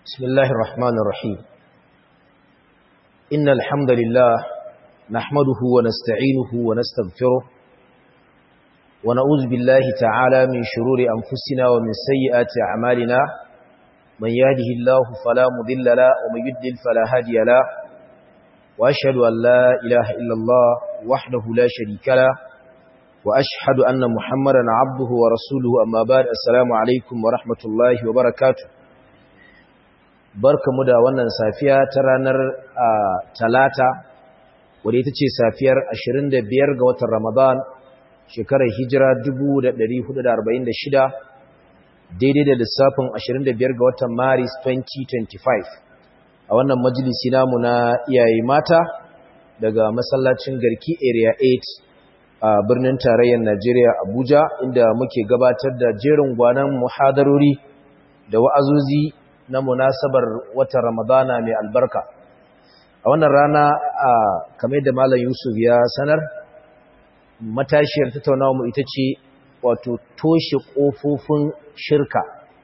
بسم الله الرحمن الرحيم إن الحمد لله نحمده ونستعينه ونستغفره ونعوذ بالله تعالى من شرور أنفسنا ومن سيئات أعمالنا من يهده الله فلا مضل له ومن يضلل فلا هادي له وأشهد أن لا إله إلا الله وحده لا شريك له وأشهد أن محمدا عبده ورسوله أما بعد السلام عليكم ورحمة الله وبركاته barka mu da wannan safiya ta ranar talata wadda ita ce safiyar 25 ga watan ramadan shekarar hijira 1446 daidai da lissafin 25 ga watan maris 2025 a wannan majalisi namu na iyaye mata daga masallacin garki area 8 a birnin tarayyar najeriya abuja inda muke gabatar da jerin gwanan muhadarori da wa'azozi na munasabar watan Ramadana mai albarka. A wannan rana a kamar da Malam Yusuf ya sanar, matashiyar tattaunawa mu ita ce wato toshe ƙofofin shirka,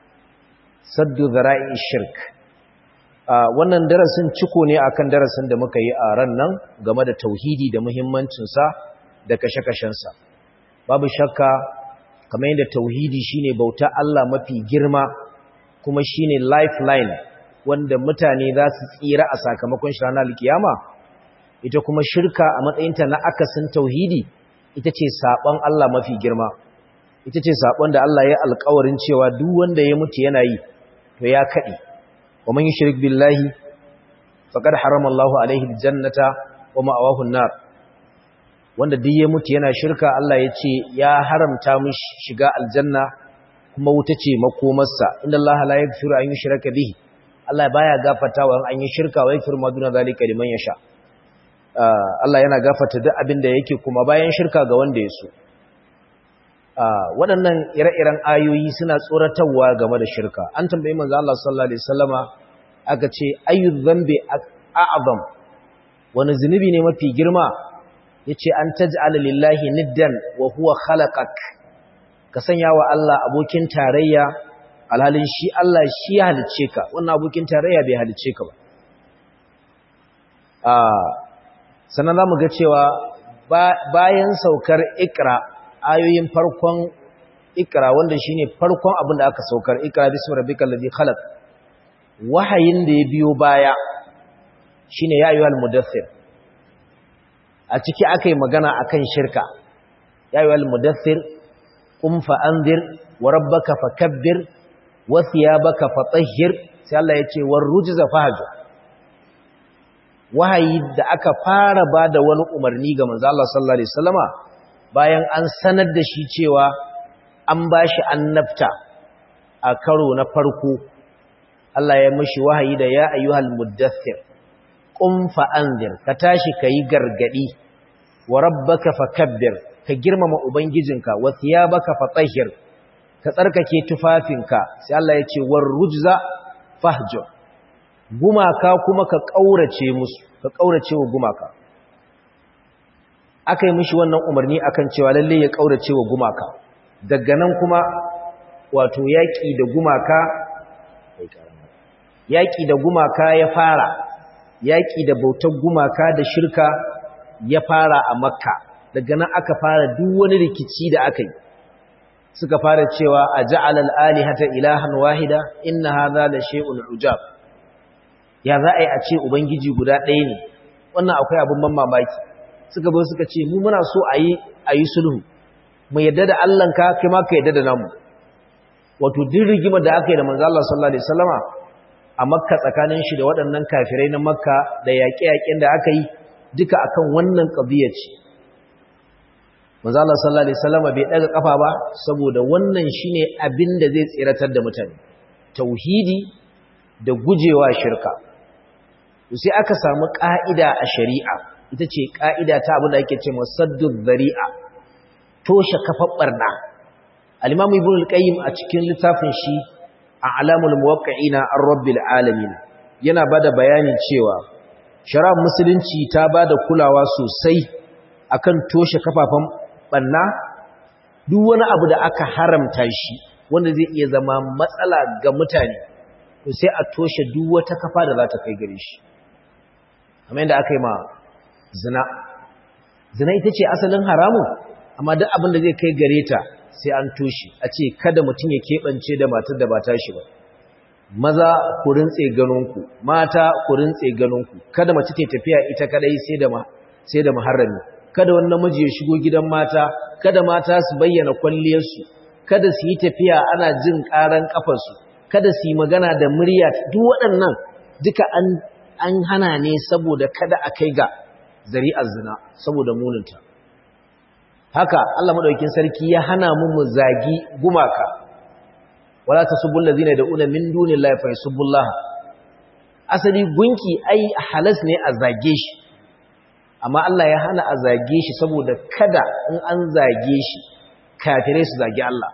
saddu zara'i shirk. Wannan darasin ciko ne akan darasin da muka yi a ran nan game da tauhidi da muhimmancinsa da kashe-kashensa. Babu shakka, kamar yadda tauhidi shine bauta Allah mafi girma kuma shine lifeline wanda mutane za su tsira a sakamakon shi ranar alkiyama ita kuma shirka a matsayinta na akasin tauhidi ita ce saɓon Allah mafi girma ita ce saɓon da Allah ya alkawarin cewa duk wanda ya mutu yana yi to ya kaɗi wa man yushrik billahi faqad harama Allahu alaihi aljannata wa ma'awahu an-nar wanda duk ya mutu yana shirka Allah ya ce ya haramta mishi shiga aljanna kuma wuta ce makomarsa inda Allah la yaghfiru an yushraka bihi Allah baya gafartawa an yi shirka wa yaghfiru ma duna zalika liman yasha Allah yana gafarta duk abin da yake kuma bayan shirka ga wanda ya so waɗannan ire-iren ayoyi suna tsoratarwa game da shirka an tambayi manzo Allah sallallahu alaihi wasallama aka ce ayu dhanbi a'zam wani zunubi ne mafi girma yace an taj'ala lillahi niddan wa huwa khalaqak ka sanya wa Allah abokin tarayya alhalin shi Allah shi ya halice ka wannan abokin tarayya bai halice ka ba sannan za mu ga cewa bayan saukar ikra ayoyin farkon ikra wanda shi ne farkon abin da aka saukar ikra bisu rabbikal ladhi khalaq wahayin da ya biyo baya shine ya ayyuhal mudaththir a ciki aka yi magana akan shirka ya ayyuhal mudaththir qum fa anzir wa rabbaka fakabbir wa thiyabaka fatahhir sai Allah yace war rujza fahjur wahayi da aka fara bada wani umarni ga manzo Allah sallallahu alaihi wasallama bayan an sanar da shi cewa an bashi annabta a karo na farko Allah ya mishi wahayi da ya ayyuhal muddathir qum fa anzir ka tashi kai gargadi wa rabbaka fakabbir ka girmama ubangijinka wa thiyabaka fatahhir ka tsarkake tufafinka sai Allah ya ce war rujza fahjur gumaka kuma ka kaurace musu ka kaurace wa gumaka akai mishi wannan umarni akan cewa lalle ya kaurace wa gumaka daga nan kuma wato yaki da gumaka yaki da gumaka ya fara yaki da bautar gumaka da shirka ya fara a makka daga nan aka fara duk wani rikici da aka yi suka fara cewa a ja'ala al-alihata ilahan wahida inna hadha la shay'un ujab ya za a yi a ce ubangiji guda ɗaya ne wannan akwai abin ban mamaki suka zo suka ce mu muna so a yi a yi sulhu mu yadda da Allah ka kai ma ka yadda da namu wato duk rigimar da aka yi da manzo Allah sallallahu alaihi wasallama a makka tsakanin shi da waɗannan kafirai na makka da yaƙe-yaƙen da aka yi duka akan wannan ƙabiyar ce manzo Allah sallallahu alaihi wasallam bai daga kafa ba saboda wannan shine abin da zai tsiratar da mutane tauhidi da gujewa shirka to sai aka samu ka'ida a shari'a ita ce ka'ida ta abin da ake cewa saddud dhari'a toshe kafar barna al-imam ibn al-qayyim a cikin littafin shi a'lamul muwaqqi'ina ar-rabbil alamin yana bada bayani cewa shari'ar musulunci ta bada kulawa sosai akan toshe kafafan banna duk wani abu da aka haramta shi wanda zai iya zama matsala ga mutane to sai a toshe duk wata kafa da za ta kai gare shi kamar yadda aka yi ma zina zina ita ce asalin haramun amma duk abin da zai kai gare ta sai an toshe a ce kada mutum ya keɓance da matar da ba ta shi ba maza ku rintse ganinku mata ku rintse ganinku kada mace ta tafiya ita kadai sai da sai da muharrami kada wani namiji ya shigo gidan mata kada mata su bayyana kwalliyarsu kada su yi tafiya ana jin karan kafarsu kada su yi magana da murya duk waɗannan duka an an hana ne saboda kada a kai ga zari'ar zina saboda muninta haka Allah madaukakin sarki ya hana mu mu zagi gumaka wala tasubul ladina yad'una min dunillahi fa yasubullaha asali gunki ai halas ne a zage shi amma Allah ya hana a zage shi saboda kada in an zage shi kafirai su zage Allah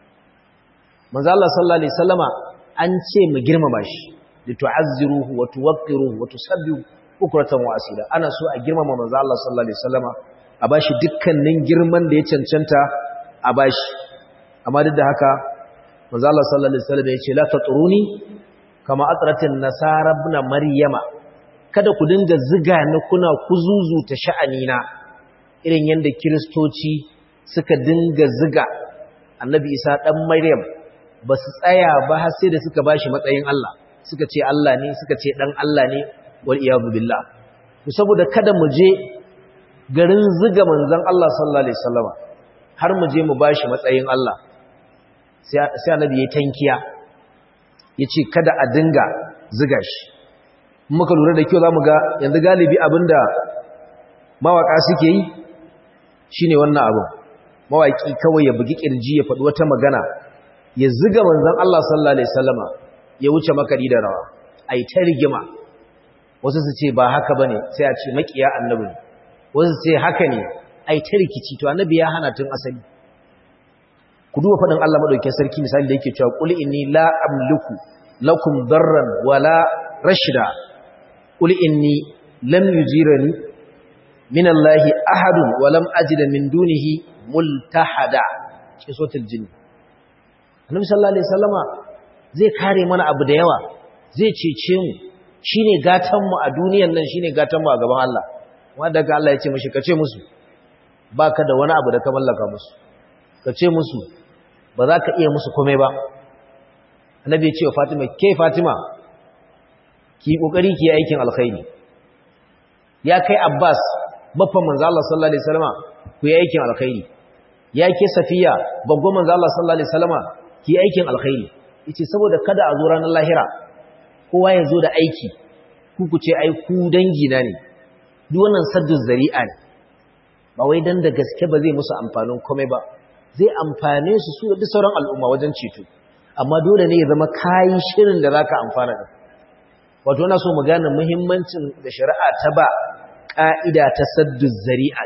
manzo Allah sallallahu alaihi wasallama an ce mu girmama shi litu'azziruhu wa tuwaqqiruhu wa tusabbihu bukratan wa asila ana so a girmama manzo Allah sallallahu alaihi wasallama a bashi dukkanin girman da ya cancanta a bashi amma duk da haka manzo Allah sallallahu alaihi wasallam ya ce la tatruni kama atratin nasara ibn maryama kada ku dinga ziga ni kuna kuzuzuta sha'anina irin yanda kristoci suka dinga ziga annabi isa dan maryam ba su tsaya ba har sai da suka bashi matsayin Allah suka ce Allah ne suka ce dan Allah ne wal iyadu billah to saboda kada mu je garin ziga manzon Allah sallallahu alaihi wasallama har mu je mu bashi matsayin Allah sai annabi ya tankiya yace kada a dinga ziga shi muka lura da kyau zamu ga yanzu galibi abinda mawaka suke yi shine wannan abu mawaki kawai ya bugi kirji ya faɗi wata magana ya ziga manzon Allah sallallahu alaihi wasallama ya wuce makari da rawa ai ta rigima wasu su ce ba haka bane sai a ce makiya annabi wasu su ce haka ne ai ta rikici to annabi ya hana tun asali ku duba faɗin Allah madaukakin sarki misali da yake cewa qul inni la amliku lakum darran wala rashida qul inni lam yujirani min Allah ahadun wa lam ajida min dunihi multahada cikin suratul jin Annabi sallallahu alaihi wasallama zai kare mana abu da yawa zai cece mu shine gatan mu a duniyan nan shine gatan mu a gaban Allah wanda daga Allah ya ce mishi kace musu baka da wani abu da ka mallaka musu kace musu ba za ka iya musu komai ba annabi ya ce wa Fatima ke Fatima ki kokari ki aikin alkhairi ya kai Abbas baffan manzo Allah sallallahu alaihi wasallama ku yi aikin alkhairi ya ke Safiya babban manzo Allah sallallahu alaihi wasallama ki yi aikin alkhairi yace saboda kada a zo ranar lahira kowa ya zo da aiki ku ku ce ai ku dangi na ne duk wannan saddu zari'a ne ba wai dan da gaske ba zai musu amfanin komai ba zai amfane su su da sauran al'umma wajen ceto amma dole ne ya zama kayi shirin da zaka amfana da wato ina so mu gane muhimmancin da shari'a ta ba ka'ida ta saddu zari'a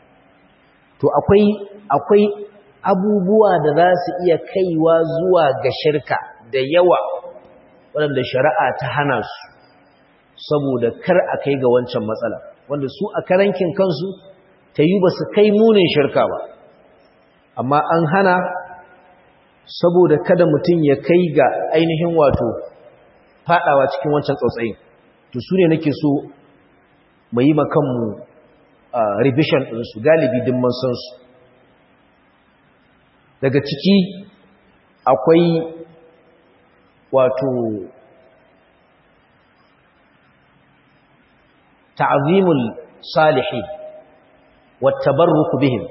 to akwai akwai abubuwa da za su iya kaiwa zuwa ga shirka da yawa waɗanda shari'a ta hana su saboda kar a kai ga wancan matsala wanda su a karankin kansu ta yi ba su kai munin shirka ba amma an hana saboda kada mutum ya kai ga ainihin wato fadawa cikin wancan tsautsayin to su ne nake so mu yi makanmu revision ɗinsu galibi dimman sansu daga ciki akwai wato ta'zimul salihin wa tabarruku bihim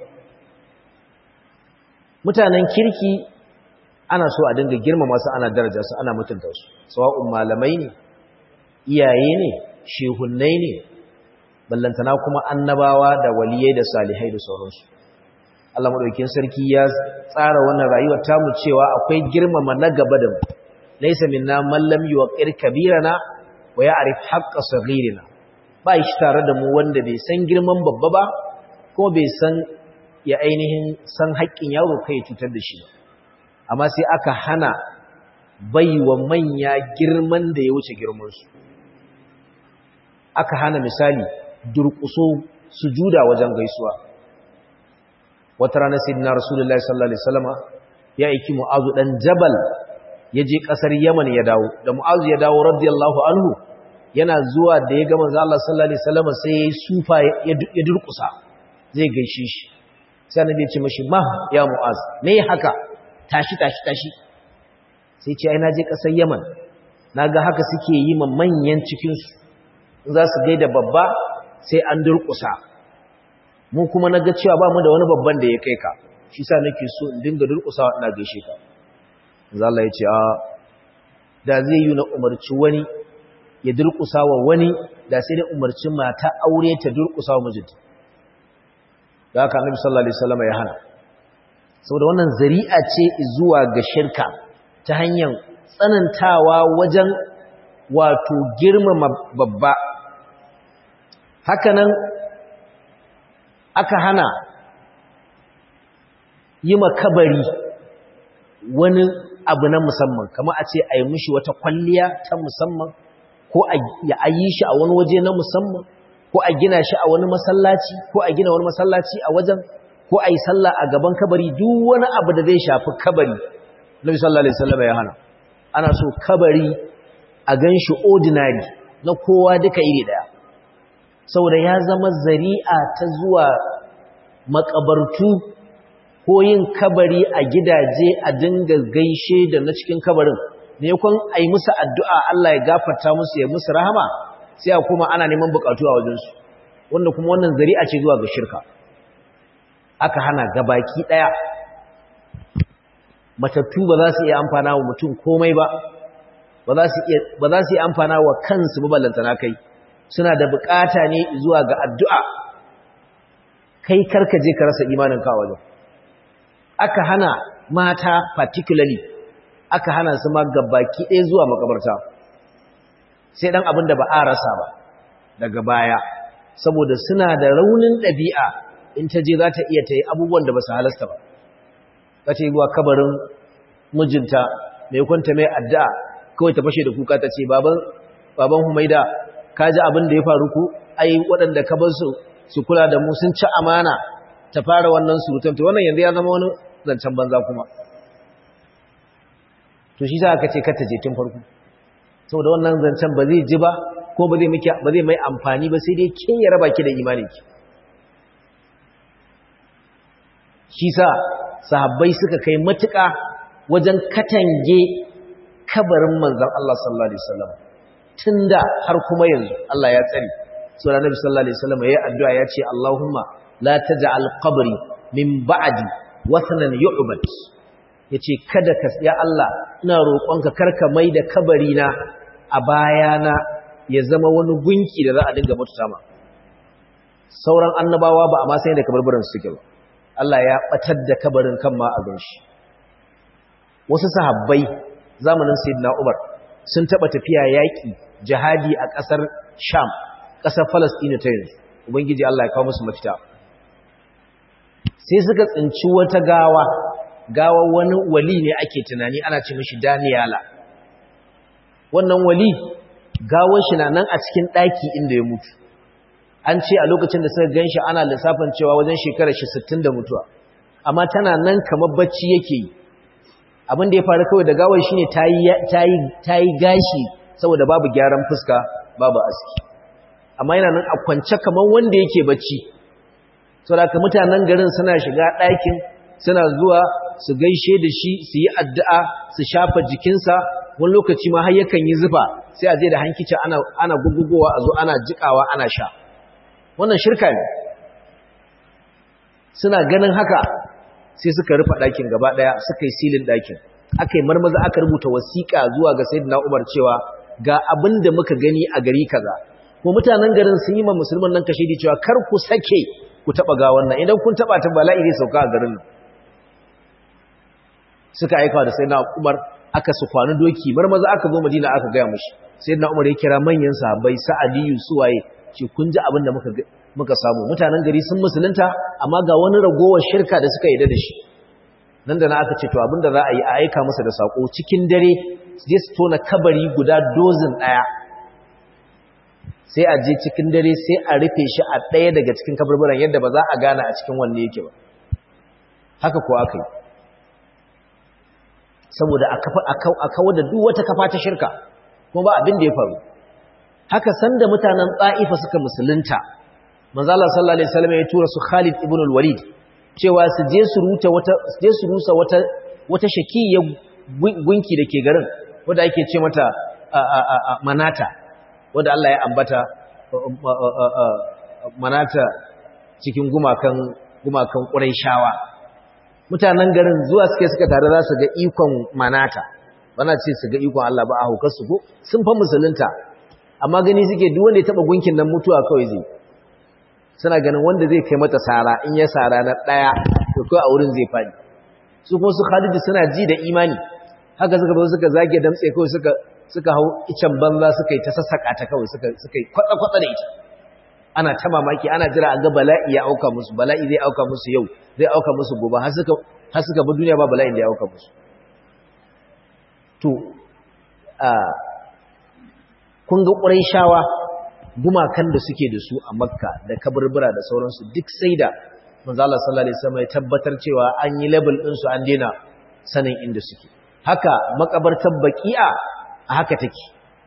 mutanen kirki ana so a dinga girmama su ana daraja su ana mutunta su sawa'un malamai ne iyaye ne shehunnai ne ballantana kuma annabawa da waliyai da salihai da sauransu Allah madaukakin sarki ya tsara wannan rayuwar tamu cewa akwai girmama na gaba da mu laysa minna man lam yuqir kabirana wa ya'rif haqqa saghirina ba shi tare da mu wanda bai san girman babba ba kuma bai san ya ainihin san haƙƙin yaro kai cutar da shi ba amma sai aka hana baiwa manya girman da ya wuce girmansu aka hana misali durƙuso sujuda wajen gaisuwa wata rana sayyidina rasulullahi sallallahu alaihi wasallama ya aiki mu'azu dan jabal ya je ƙasar yaman ya dawo da mu'azu ya dawo radiyallahu anhu yana zuwa da ya ga manzo Allah sallallahu alaihi wasallam sai ya sufa ya durƙusa zai gaishe shi sai annabi ya ce mashi ma ya mu'az me haka tashi tashi tashi sai ce ai naje ƙasar yaman naga haka suke yi ma manyan cikin su za su gaida babba sai an durƙusa mu kuma naga cewa ba mu da wani babban da ya kai ka shi sa nake so in dinga durƙusawa ina gaishe ka Allah ya ce a da zai yi na umarci wani ya durƙusa wa wani da sai da umarci mata aure ta durƙusa wa mijinta da haka annabi sallallahu alaihi wasallam ya hana saboda wannan zari'a ce zuwa ga shirka ta hanyar tsanantawa wajen wato girmama babba hakanan aka hana yi makabari wani abu na musamman kama a ce a yi mishi wata kwalliya ta musamman ko a yi shi a wani waje na musamman ko a gina shi a wani masallaci ko a gina wani masallaci a wajen ko a yi sallah a gaban kabari duk wani abu da zai shafi kabari nabi sallallahu alaihi wasallam ya hana ana so kabari a gan shi ordinary na kowa duka iri daya saboda ya zama zari'a ta zuwa makabartu ko yin kabari a gidaje a dinga gaishe da na cikin kabarin ne kun ai musu addu'a Allah ya gafarta musu ya musu rahama sai a kuma ana neman bukatu a wajensu wanda kuma wannan zari'a ce zuwa ga shirka aka hana gabaki daya matattu ba za su iya amfana wa mutum komai ba ba za su iya ba za su iya amfana wa kansu maballantana kai suna da bukata ne zuwa ga addu'a kai karka je ka rasa imanin ka wajen aka hana mata particularly aka hana su ma gabaki ɗaya zuwa makabarta sai dan abin da ba a rasa ba daga baya saboda suna da raunin ɗabi'a in ta je za ta iya ta yi abubuwan da ba su halasta ba za ta yi zuwa kabarin mijinta mai kwanta mai addu'a kawai ta fashe da kuka ta ce baban humaida ka ji abin da ya faru ku ai waɗanda ka bar su su kula da mu sun ci amana ta fara wannan surutan to wannan yanzu ya zama wani zancen banza kuma to shi za ka ce kata je tun farko saboda wannan zancen ba zai ji ba ko ba zai miki ba zai mai amfani ba sai dai kin ya raba ki da imani ki shi sa sahabbai suka kai matuƙa wajen katange kabarin manzon Allah sallallahu alaihi wasallam tunda har kuma yanzu Allah ya tsare so da Nabi sallallahu alaihi wasallam yayi addu'a ya ce Allahumma la taj'al qabri min ba'di wathanan yu'bad yace kada ka ya Allah ina roƙonka karka mai da kabari na a bayana ya zama wani gunki da za a dinga mututa ma sauran annabawa ba a ma sai da kabarbaran su suke ba Allah ya batar da kabarin kan ma a ganshi wasu sahabbai zamanin sayyidina Umar sun taba tafiya yaki jihadi a ƙasar Sham ƙasar Palestine ta yanzu ubangiji Allah ya kawo musu mafita sai suka tsinci wata gawa gawa wani wali ne ake tunani ana ce mishi Daniyala wannan wali gawar shi na nan a cikin ɗaki inda ya mutu an ce a lokacin da suka ganshi ana lissafin cewa wajen shekarar shi 60 da mutuwa amma tana nan kamar bacci yake yi abin da ya faru kawai da gawar shine ta yi gashi saboda babu gyaran fuska babu aski amma yana nan a kwance kamar wanda yake bacci saboda ka mutanen garin suna shiga ɗakin suna zuwa su gaishe da shi su yi addu'a su shafa jikinsa wani lokaci ma har yakan yi zufa sai a je da hankici ana ana gugugowa a zo ana jikawa ana sha wannan shirka ne suna ganin haka sai suka rufe ɗakin gaba ɗaya suka yi silin ɗakin aka yi marmaza aka rubuta wasiƙa zuwa ga sayyidina Umar cewa ga abin da muka gani a gari kaza ko mutanen garin sun yi ma musulman nan kashe cewa kar ku sake ku taɓa ga wannan idan kun taɓa ta bala'i zai sauka a garin nan suka aika da sayyidina Umar aka su kwani doki marmaza aka zo Madina aka gaya mushi sayyidina Umar ya kira manyan sahabbai Sa'adiyu suwaye ce kun ji abin da muka muka samu mutanen gari sun musulunta amma ga wani ragowar shirka da suka yi da shi nan da na aka ce to abin da za a yi a aika masa da sako cikin dare je su tona kabari guda dozin daya sai a je cikin dare sai a rufe shi a ɗaya daga cikin kaburburan yadda ba za a gane a cikin wanne yake ba haka ko aka yi saboda a kawar da duk wata kafa ta shirka kuma ba abin da ya faru haka sanda mutanen tsa'ifa suka musulunta manzo Allah sallallahu alaihi wasallam ya tura su Khalid ibn al-Walid cewa su je su ruta wata su je su rusa wata wata shakiyar gunki dake garin wanda ake ce mata manata wanda Allah ya ambata manata cikin gumakan gumakan Qurayshawa mutanen garin zuwa suke suka tare za su ga ikon manata bana ce su ga ikon Allah ba a hukar su ko sun fa musulunta amma gani suke duk wanda ya taba gunkin nan mutuwa kawai zai suna ganin wanda zai kai mata sara in ya sara na daya to kai a wurin zai fadi su kuma su Khalid suna ji da imani haka suka zo suka zage damtse kawai suka suka hau icen banza suka yi ta sassaka ta kawai suka suka yi kwatsa kwatsa da ita ana ta mamaki ana jira a ga bala'i ya auka musu bala'i zai auka musu yau zai auka musu gobe har suka har suka bi duniya ba bala'in da ya auka musu to a kun ga shawa gumakan da suke da su a makka da kaburbura da sauransu duk sai da manzo Allah sallallahu alaihi wasallam ya tabbatar cewa an yi label din su an daina sanin inda suke haka makabartar baqi'a a haka take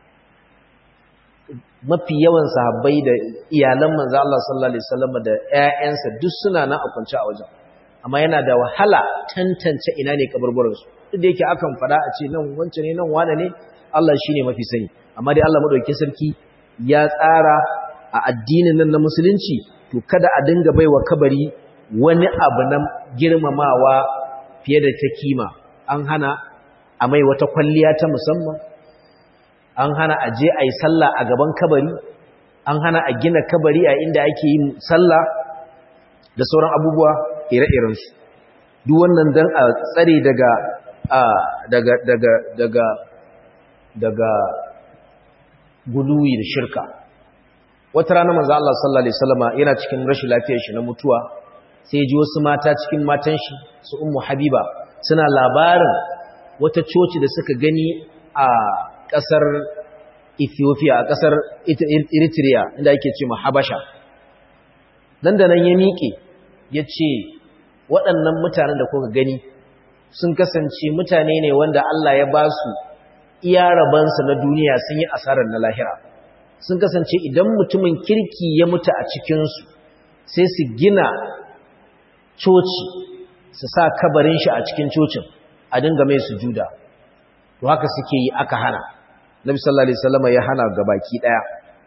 mafi yawan sahabbai da iyalan manzo Allah sallallahu alaihi wasallam da ƴaƴansa duk suna nan a kwance a wajen amma yana da wahala tantance ina ne kaburburan su duk da yake akan fada a ce nan wance ne nan wane ne Allah shine mafi sani amma dai Allah madaukakin sarki ya tsara a addinin nan na musulunci to kada a dinga baiwa kabari wani abu na girmamawa fiye da ta kima an hana a mai wata kwalliya ta musamman an hana a je a yi sallah a gaban kabari an hana a gina kabari a inda ake yin sallah da sauran abubuwa ire-irensu duk wannan don a tsare daga daga daga daga daga guduwi da shirka wata rana manzo Allah sallallahu alaihi wasallama yana cikin rashin lafiyar shi na mutuwa sai ji wasu mata cikin matan shi su ummu habiba suna labarin wata coci da suka gani a ƙasar Ethiopia a ƙasar Eritrea inda ake ce Habasha nan da nan ya miƙe ya ce waɗannan mutanen da kuka gani sun kasance mutane ne wanda Allah ya ba su iya rabansa na duniya sun yi asarar na lahira sun kasance idan mutumin kirki ya mutu a cikinsu sai su gina coci su sa kabarin shi a cikin cocin a dinga mai sujuda to haka suke yi aka hana Nabi sallallahu alaihi wasallam ya hana gabaki daya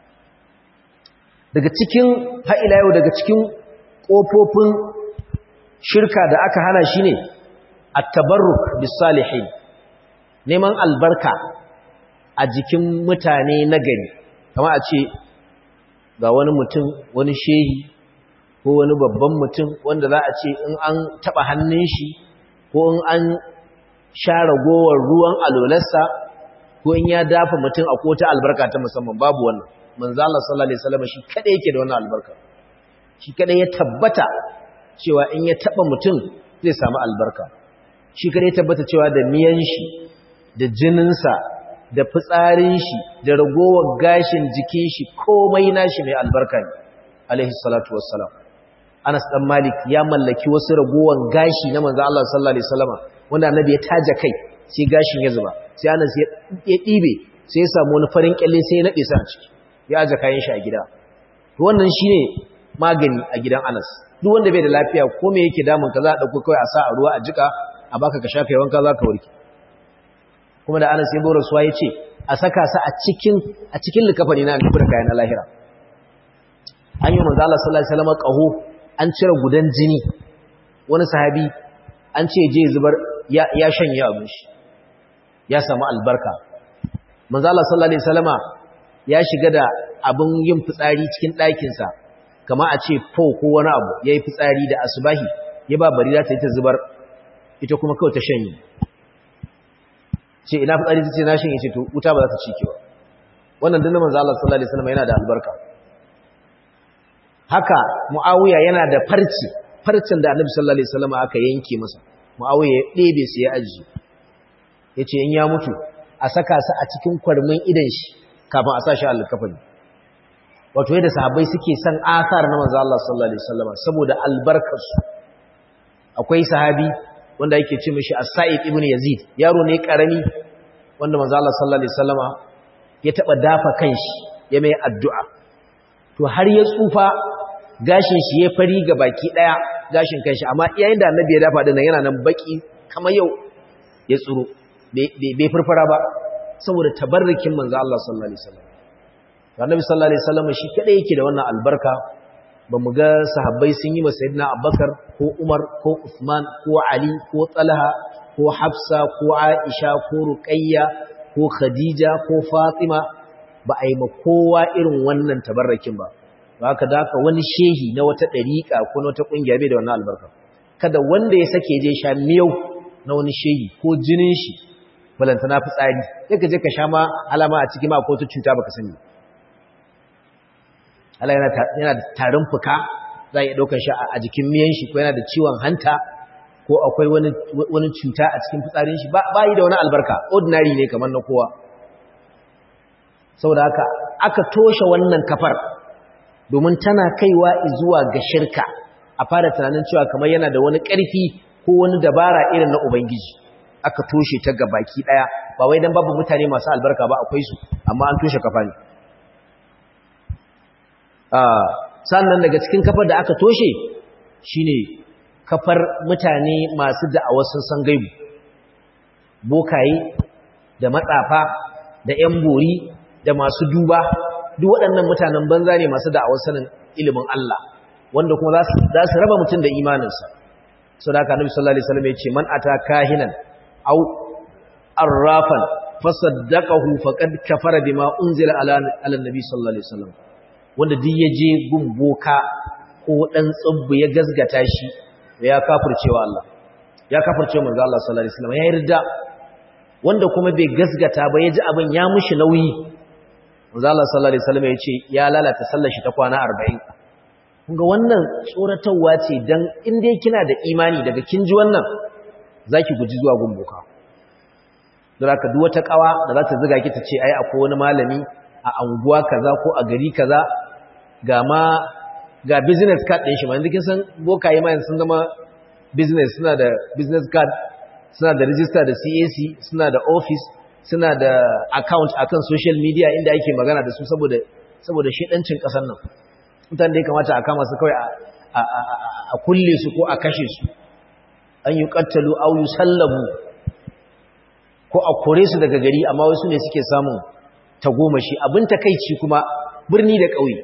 daga cikin ha'ila yau daga cikin kofofin shirka da aka hana shine at-tabarruk bis-salihin neman albarka a jikin mutane na gari kamar a ce ga wani mutum wani shehi ko wani babban mutum wanda za a ce in an taba hannun shi ko in an sha ragowar ruwan alolarsa ko in ya dafa mutum a kota albarka ta musamman babu wannan manzo Allah sallallahu alaihi wasallam shi kada yake da wannan albarka shi kada ya tabbata cewa in ya taba mutum zai samu albarka shi kada ya tabbata cewa da miyan shi da jininsa da fitsarin shi da ragowar gashin jikin shi komai nashi mai albarka ne alaihi salatu wassalam Anas dan Malik ya mallaki wasu ragowar gashi na manzo Allah sallallahu alaihi wasallam wanda annabi ya taja kai sai gashin ya zuba sai Anas ya dibe sai ya samu wani farin kyalle sai ya nade sa a ciki ya aje kayan shi a gida to wannan shine magani a gidan Anas duk wanda bai da lafiya ko me yake damun ka za a dauko kai a sa a ruwa a jika a baka ka shafe wanka za ka warke kuma da Anas ya bora suwa yace a saka sa a cikin a cikin likafani na nufi da kayan lahira an yi manzo Allah sallallahu alaihi wasallam qaho an cire gudan jini wani sahabi an ce je zubar ya ya shanye abin shi ya samu albarka manzo Allah sallallahu alaihi wasallama ya shiga da abin yin fitsari cikin ɗakin sa kamar a ce fo ko wani abu yayi fitsari da asubahi ya ba barira ta yi ta zubar ita kuma kawai ta shanye ce ina fitsari ta ce na shanye ce to wuta ba za ta cike ba wannan dinnan manzo Allah sallallahu alaihi wasallama yana da albarka haka muawiya yana da farci farcin da annabi sallallahu alaihi wasallama aka yanke masa muawiya ya ɗebe su ya aji yace in ya mutu a saka su a cikin kwarmin idan shi kafin a sa shi alkafani wato yadda sahabbai suke son asar na manzo Allah sallallahu alaihi wasallama saboda albarkarsu akwai sahabi wanda yake ce mishi as-sa'id ibn yazid yaro ne karami wanda manzo Allah sallallahu alaihi wasallama ya taba dafa kanshi ya mai addu'a to har ya tsufa gashin shi ya fari ga baki daya gashin kanshi amma yayin da annabi ya dafa din yana nan baki kamar yau ya tsuro bai furfura ba saboda tabarrukin manzo Allah sallallahu alaihi wasallam annabi sallallahu alaihi wasallam shi kadai yake da wannan albarka ba mu ga sahabbai sun yi masa sayyidina Abubakar ko Umar ko Uthman ko Ali ko Talha ko Hafsa ko Aisha ko Ruqayya ko Khadija ko Fatima ba a yi ma kowa irin wannan tabarrakin ba ba haka da haka wani shehi na wata dariƙa ko na wata kungiya bai da wannan albarka kada wanda ya sake je sha miyau na wani shehi ko jinin shi balantana fitsari sai ka je ka sha ma alama a cikin ma ko ta cuta baka sani Allah yana da tarin fuka za a iya ɗaukar shi a jikin miyan shi ko yana da ciwon hanta ko akwai wani cuta a cikin fitsarin shi ba yi da wani albarka ordinary ne kamar na kowa saboda haka aka toshe wannan kafar domin tana kaiwa zuwa ga shirka a fara tunanin cewa kamar yana da wani ƙarfi ko wani dabara irin na ubangiji aka toshe ta ga baki ɗaya ba wai don babu mutane masu albarka ba akwai su amma an toshe kafa ne sannan daga cikin kafar da aka toshe shine kafar mutane masu da'awar sun san gaibu bokaye da matsafa da ƴan bori da masu duba duk waɗannan mutanen banza ne masu da'awar sanin ilimin Allah wanda kuma za su raba mutum da imaninsa sau da aka nabi sallallahu alaihi wasallam ya ce man ata kahinan au arrafan fasaddaqahu faqad kafara bima unzila ala ala nabi sallallahu alaihi wasallam wanda duk ya je gun boka ko dan tsubbu ya gazgata shi ya kafircewa Allah ya kafirce manzo Allah sallallahu alaihi wasallam ya yarda wanda kuma bai gazgata ba ya ji abin ya mushi nauyi manzo Allah sallallahu alaihi wasallam ya ce ya lalata sallar shi ta kwana 40 kunga wannan tsoratarwa ce dan in dai kina da imani daga kin ji wannan zaki guji zuwa gun boka don haka duk wata kawa da za ta ziga ki ta ce ai akwai wani malami a anguwa kaza ko a gari kaza ga ma ga business card din shi ma yanzu kin san bokaye ma sun zama business suna da business card suna da register da CAC suna da office suna da account akan social media inda ake magana da su saboda saboda shedancin kasar nan mutane da ya kamata a kama su kawai a kulle su ko a kashe su an yi kattalu au yusallabu ko a kore su daga gari amma wasu ne suke samun tagomashi abin takaici kuma birni da ƙauye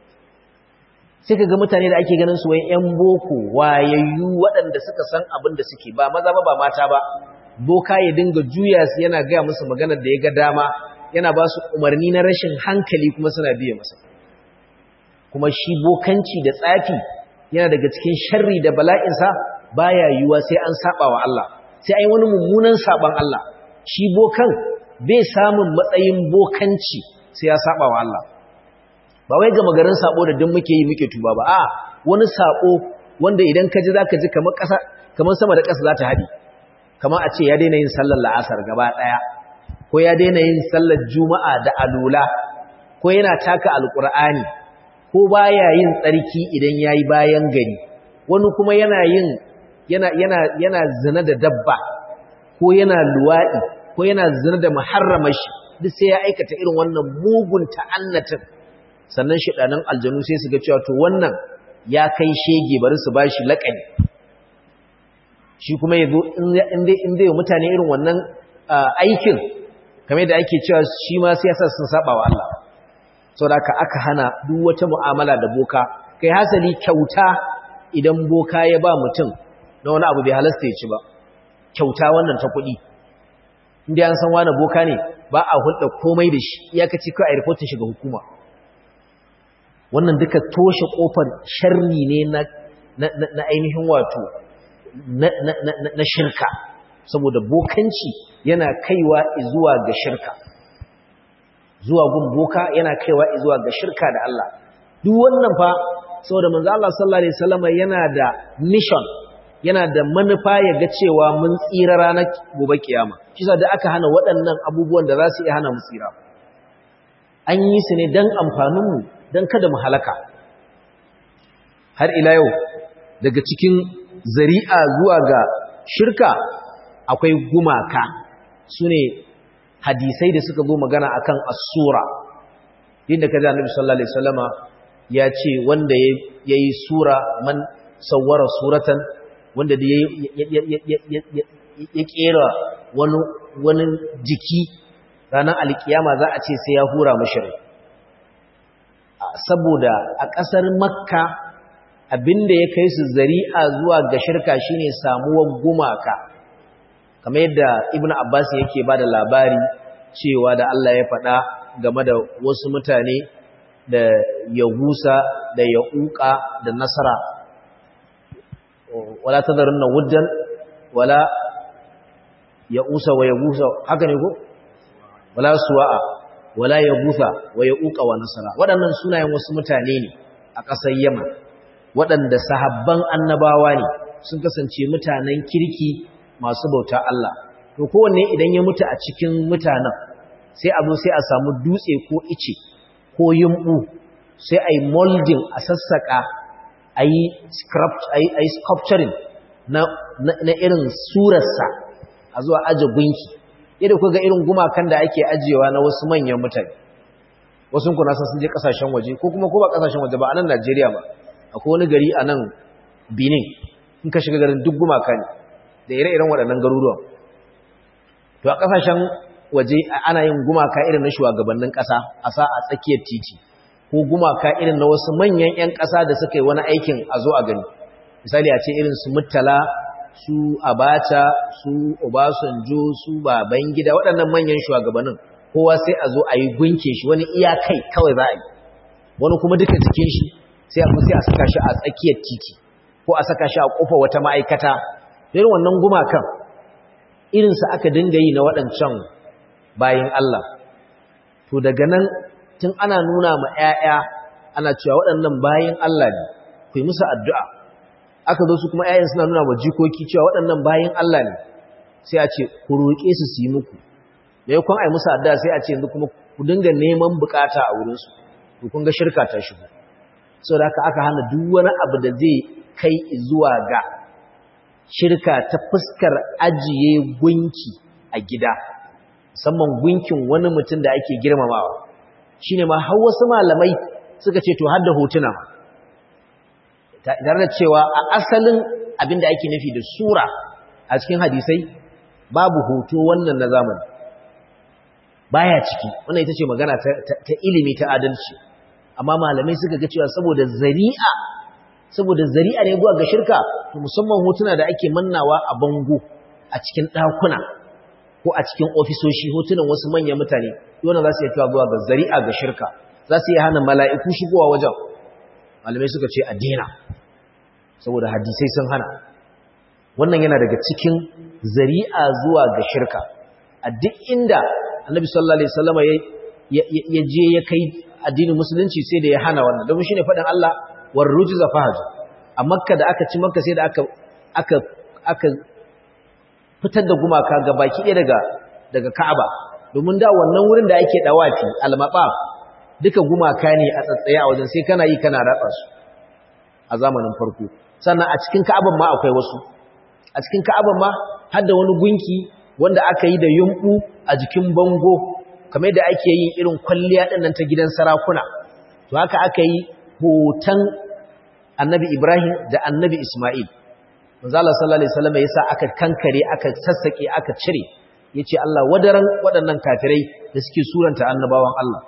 sai ka ga mutane da ake ganin su wai ƴan boko wayayyu waɗanda suka san abin da suke ba maza ba ba mata ba boka ya dinga juya su yana gaya musu maganar da ya ga dama yana ba su umarni na rashin hankali kuma suna biye masa kuma shi bokanci da tsafi yana daga cikin sharri da bala'insa baya yiwuwa sai an saba wa Allah sai ai wani mummunan saban Allah shi bokan bai samun matsayin bokanci sai ya saba wa Allah ba wai ga magarin sabo da duk muke yi muke tuba ba a wani sabo wanda idan ka ji zaka ji kamar ƙasa kamar sama da ƙasa za ta haɗi kamar a ce ya daina yin sallar la'asar gaba ɗaya ko ya daina yin sallar juma'a da alula ko yana taka alƙur'ani ko baya yin tsarki idan yayi bayan gari wani kuma yana yin yana yana yana zina da dabba ko yana luwadi ko yana zina da muharramashi duk sai ya aikata irin wannan mugun ta'annatin sannan shedanan aljanu sai su ga cewa to wannan ya kai shege bari su bashi laƙani shi kuma yazo in dai in dai mutane irin wannan aikin kamar da ake cewa shi ma sai yasa sun saba wa Allah saboda aka hana duk wata mu'amala da boka kai hasali kyauta idan boka ya ba mutum na wani abu bai halasta ya ci ba kyauta wannan ta kuɗi inda an san wani boka ne ba a hulɗa komai da shi iyakaci kawai a rifotin shiga hukuma wannan duka toshe ƙofar sharri ne na ainihin wato na shirka saboda bokanci yana kaiwa zuwa ga shirka zuwa gun boka yana kaiwa zuwa ga shirka da Allah duk wannan fa saboda manzo Allah sallallahu alaihi wasallam yana da mission yana da manufa ya ga cewa mun tsira ranar gobe kiyama kisa da aka hana waɗannan abubuwan da za su iya hana mu tsira an yi su ne dan amfanin mu dan kada mu halaka har ila yau daga cikin zari'a zuwa ga shirka akwai gumaka sune hadisai da suka zo magana akan as-sura inda kaji annabi sallallahu alaihi wasallama ya ce wanda yayi sura man sawwara suratan wanda da ya kera wani wani jiki ranar alkiyama za a ce sai ya hura mashi rai saboda a ƙasar makka abinda ya kai su zari'a zuwa ga shirka shine samuwar gumaka kamar yadda ibnu abbas yake bada labari cewa da Allah ya faɗa game da wasu mutane da yahusa da yauqa da nasara wala tadarunna wuddan wala yausa wa yagusa haka ne ko wala suwa'a wala yagusa wa yauqa wa nasara waɗannan sunayen wasu mutane ne a ƙasar Yaman waɗanda sahabban annabawa ne sun kasance mutanen kirki masu bauta Allah to kowanne idan ya mutu a cikin mutanen sai a zo sai a samu dutse ko ice ko yumbu sai a yi molding a sassaka a yi sculpturing na, irin surarsa a zuwa aje gunki yadda kuka ga irin gumakan da ake ajiyewa na wasu manyan mutane wasu kuna san sun je kasashen waje ko kuma ko ba kasashen waje ba a nan Najeriya ba akwai wani gari a nan Benin in ka shiga garin duk gumaka ne da ire-iren waɗannan garuruwan to a kasashen waje ana yin gumaka irin na shugabannin ƙasa a sa a tsakiyar titi ko gumaka irin na wasu manyan 'yan ƙasa da suka yi wani aikin a zo a gani misali a ce irin su Murtala su Abacha su Obasanjo su Babangida waɗannan manyan shugabannin kowa sai a zo a yi gunke shi wani iyakai kawai za a yi wani kuma duka jikin shi sai a sai a saka shi a tsakiyar titi ko a saka shi a kofa wata ma'aikata irin wannan gumakan irinsa aka dinga yi na waɗancan bayin Allah to daga nan tun ana nuna ma 'ya'ya ana cewa waɗannan bayin Allah ne ku yi musu addu'a aka zo su kuma 'ya'yan suna nuna ma jikoki cewa waɗannan bayin Allah ne sai a ce ku roƙe su su yi muku maimakon a yi musu addu'a sai a ce yanzu kuma ku dinga neman bukata a wurinsu to kun ga shirka ta shigo saboda haka aka hana duk wani abu da zai kai zuwa ga shirka ta fuskar ajiye gunki a gida musamman gunkin wani mutum da ake girmamawa shine ma har wasu malamai suka ce to har da hotuna tare da cewa a asalin abin da ake nufi da sura a cikin hadisai babu hoto wannan na zamani baya ciki wannan ita ce magana ta ilimi ta adalci amma malamai suka ga cewa saboda zari'a saboda zari'a ne zuwa ga shirka to musamman hotuna da ake mannawa a bango a cikin ɗakuna ko a cikin ofisoshi hotunan wasu manyan mutane yana za su yi zuwa ga zari'a ga shirka za su yi hana mala'iku shigowa wajen malamai suka ce addina saboda hadisai sun hana wannan yana daga cikin zari'a zuwa ga shirka a duk inda annabi sallallahu alaihi wasallam ya je ya kai addinin musulunci sai da ya hana wannan domin shine faɗin Allah war rujza fahaj a makka da aka ci makka sai da aka aka aka fitar da gumaka ga baki ɗaya daga daga Ka'aba domin da wannan wurin da ake dawafi al-maqaf duka gumaka ne a tsatsaye a wajen sai kana yi kana ratsa su a zamanin farko sannan a cikin Ka'aban ma akwai wasu a cikin Ka'aban ma har da wani gunki wanda aka yi da yumbu a jikin bango kamar da ake yin irin kwalliya ɗin nan ta gidan sarakuna to haka aka yi hoton annabi Ibrahim da annabi Ismail manzo Allah sallallahu alaihi wasallam yasa aka kankare aka sassake aka cire yace Allah wadaran waɗannan kafirai da suke suranta annabawan Allah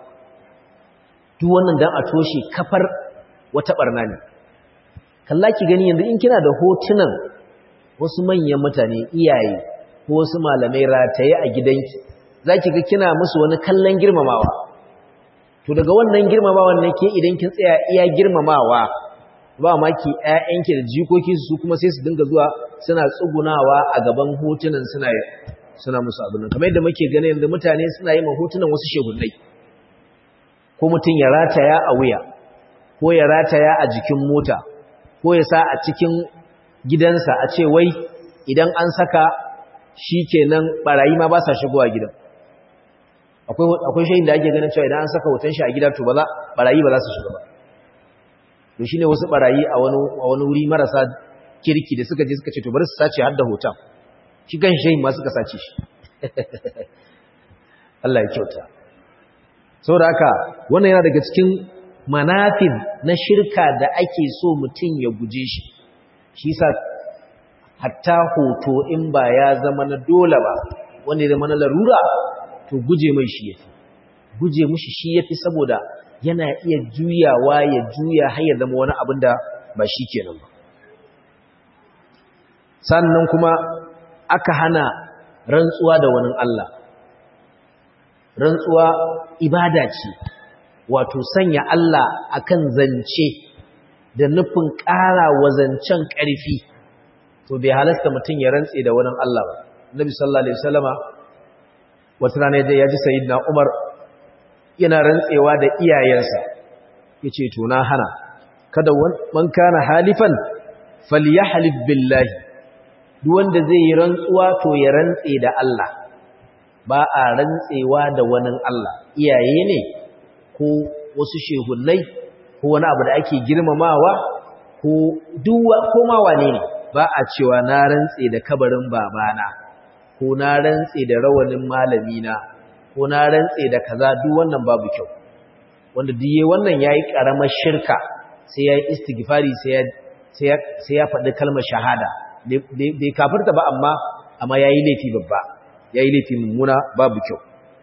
duk wannan dan a toshe kafar wata barna ne kalla ki gani yanzu in kina da hotunan wasu manyan mutane iyaye ko wasu malamai rataye a gidanki zaki ga kina musu wani kallon girmamawa to daga wannan girmamawan ne ke idan kin tsaya iya girmamawa ba maki ƴaƴanki da jikoki su kuma sai su dinga zuwa suna tsugunawa a gaban hotunan suna suna musu abin nan kamar yadda muke ganin yanzu mutane suna yi ma hotunan wasu shehunnai ko mutum ya rataya a wuya ko ya rataya a jikin mota ko ya sa a cikin gidansa a ce wai idan an saka shi kenan barayi ma ba sa shigowa gidan akwai shayin da ake ganin cewa idan an saka hoton shi a gida to ba za barayi ba za su shiga ba to shine wasu barayi a wani a wani wuri marasa kirki da suka je suka ce to bari su sace har da hoton shi kan shehin ma suka sace shi Allah ya kyauta saboda haka wannan yana daga cikin manafin na shirka da ake so mutum ya guje shi shi sa hatta hoto in ba ya zama na dole ba wanda ya zama na larura to guje mai shi yafi guje mushi shi yafi saboda yana iya juyawa ya juya har ya zama wani abin da ba shi kenan ba sannan kuma aka hana rantsuwa da wani Allah rantsuwa ibada ce wato sanya Allah akan zance da nufin ƙara wa zancen ƙarfi to bai halasta mutum ya rantse da wani Allah ba Nabi sallallahu alaihi wasallama wata rana ya ji sayyidina Umar yana rantsewa da iyayensa yace to na hana kada man kana halifan falyahlif billahi duk wanda zai yi rantsuwa to ya rantse da Allah ba a rantsewa da wani Allah iyaye ne ko wasu shehunnai ko wani abu da ake girmamawa ko duwa ko ma wane ne ba a cewa na rantse da kabarin babana ko na rantse da rawanin malamina ko na rantse da kaza duk wannan babu kyau wanda diye wannan yayi karamar shirka sai yayi istighfari sai ya sai ya faɗi kalmar shahada bai kafirta ba amma amma yayi laifi babba yayi laifi mummuna babu kyau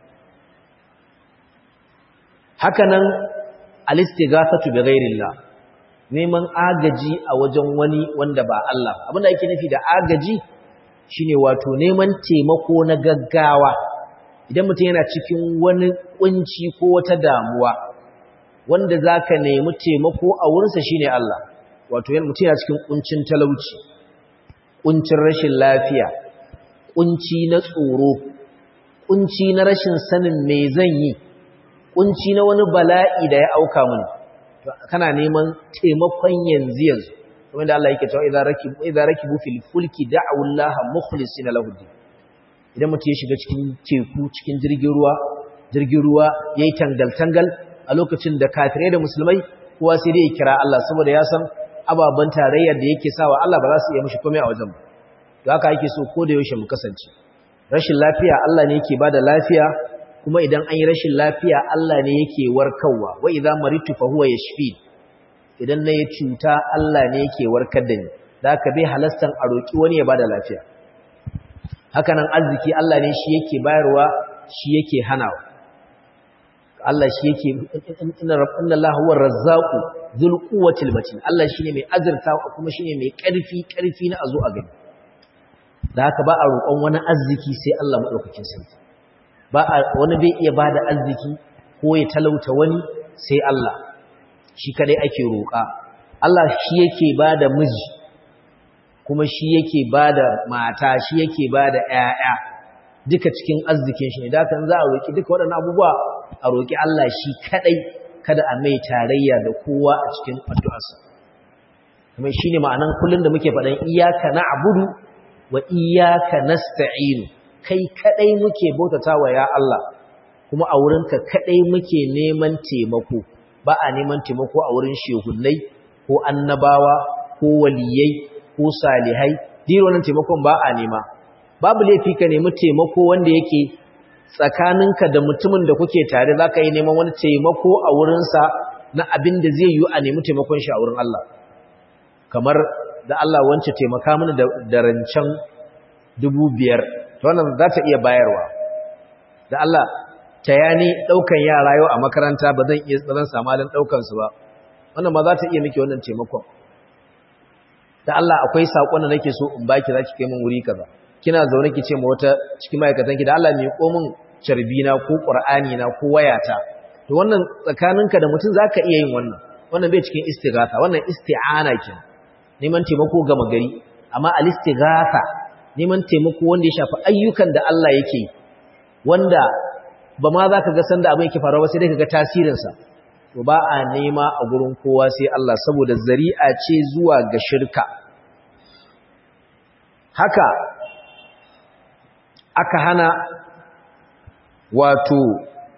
hakanan al-istighathatu bi ghairillah neman agaji a wajen wani wanda ba Allah ba abinda ake nufi da agaji shine wato neman taimako na gaggawa idan mutum yana cikin wani kunci ko wata damuwa wanda zaka nemi taimako a wurinsa shine Allah wato mutum yana cikin kuncin talauci kuncin rashin lafiya kunci na tsoro kunci na rashin sanin me zan yi kunci na wani bala'i da ya auka mini to kana neman taimakon yanzu yanzu kamar da Allah yake cewa idza rakibu idza rakibu fil fulki da'u Allah mukhlisina lahu din idan mutum ya shiga cikin teku cikin jirgin ruwa jirgin ruwa yayi tangal tangal a lokacin da kafirai da musulmai kowa sai dai ya kira Allah saboda ya san ababan tarayyar da yake sawa Allah ba za su iya mishi komai a wajen ba to haka yake so ko da yaushe mu kasance rashin lafiya Allah ne yake bada lafiya kuma idan an yi rashin lafiya Allah ne yake warkarwa wa idza maritu fa huwa yashfi idan na yi cuta Allah ne yake warkar da ni da haka bai halastan a roki wani ya bada lafiya haka nan arziki Allah ne shi yake bayarwa shi yake hanawa Allah shi yake inna rabbana Allah huwa razzaqu dhul quwwatil matin Allah shine mai azurta kuma shine mai karfi karfi na azo a gani da haka ba a roƙon wani arziki sai Allah madaukakin sarki ba wani bai iya bada arziki ko ya talauta wani sai Allah shi kadai ake roƙa Allah shi yake bada miji kuma shi yake bada mata shi yake bada ƴaƴa duka cikin arzikin shi ne da kan za a roƙi duka waɗannan abubuwa a roƙi Allah shi kadai kada a mai tarayya da kowa a cikin addu'arsa kuma shine ma'anan kullun da muke faɗan iyyaka na'budu wa iyyaka nasta'inu kai kadai muke bautatawa ya Allah kuma a wurinka kadai muke neman taimako ba a neman taimako a wurin shehunnai ko annabawa ko waliyai ko salihai diro nan taimakon ba a nema babu laifi ka nemi taimako wanda yake tsakaninka da mutumin da kuke tare zaka yi neman wani taimako a wurinsa na abin da zai yi a nemi taimakon shi a wurin Allah kamar da Allah wance taimaka mini da rancen dubu biyar ta wannan za ta iya bayarwa da Allah ta yani ɗaukan yara yau a makaranta ba zan iya tsaron samalin ɗaukansu ba wannan ma za ta iya miki wannan taimakon da Allah akwai saƙon da nake so in baki za ki kai min wuri kaza kina zaune ki ce ma wata cikin ma'aikatanki da Allah mai ko min carbina ko ƙur'ani na ko wayata to wannan tsakaninka da mutum zaka iya yin wannan wannan bai cikin istighatha wannan isti'ana kenan neman taimako gama gari amma al-istighatha neman taimako wanda ya shafi ayyukan da Allah yake wanda ba ma za ka ga sanda abin yake faruwa ba sai dai ka ga tasirinsa to ba a nema a gurin kowa sai Allah saboda zari'a ce zuwa ga shirka haka aka hana wato